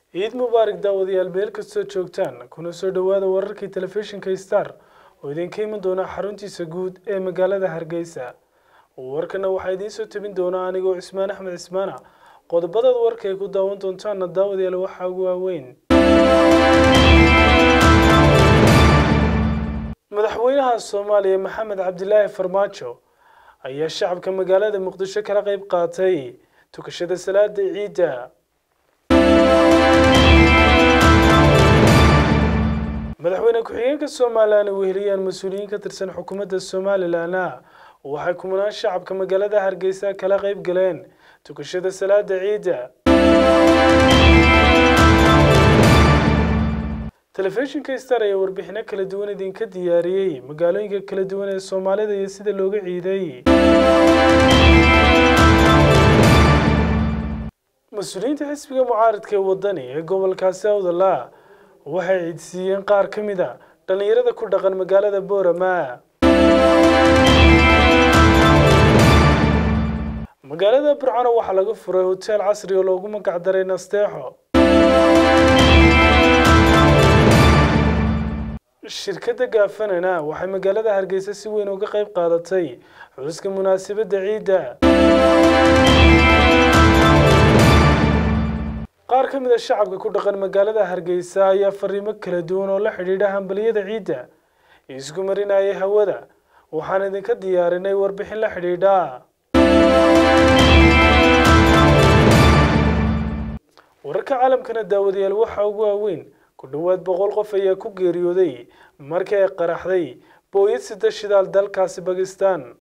ciid mubaarak daawadayaal meel kastoo joogtaan kuna soo dhowaada wararkii telefishinka star oo idinka iman doona xaruntiisa guud ee magaalada hargeysa warkana waxaa idiin soo tabin doona anigoo cismaan axmed cismaana qodobadaad warka ay ku daawan doontaana daawadayaal waxaa ugu waaweyn madaxweynaha soomaaliya maxamed cabdilaahi farmaajo ayaa shacabka magaalada muqdisho kala qeyb qaatay tukashada salaada ciidda madaxweyne ku-xigeenka somalilan ay weheliyaan mas-uuliyiin ka tirsan xukuumadda somalilanna waxay kumanaan shacabka magaalada hargeysa kala qeyb galeen tukashada salaada ciidda telefishinka star ayaa warbixino kala duwan idinka diyaariyey magaalooyinka kala duwan ee soomaalida iyo sida looga ciiday mas-uuliyiinta xisbiga mucaaradka ee wadani ee gobolkaasi awdala waxay ciidsiiyeen qaar ka mid a dhallinyarada ku dhaqan magaalada boorama magaalada burcano waxaa laga furay hoteel casri oo loogu magac daray nasteexo shirkadda gaafanana waxay magaalada hargeysa si weyn uga qayb qaadatay xuska munaasabadda ciidda qaar ka mid a shacabka ku dhaqan magaalada hargeysa ayaa fariimo kala duwan oo la xidhiidha hambaliyada ciidda isku marinayay hawada waxaan idinka diyaarinay warbixin la xidhiidha wararka caalamkana daawadayaal waxaa ugu waaweyn ku dhowaad boqol qof ayaa ku geeriyooday markii ay qaraxday booyad sida shidaal dalkaasi bakistan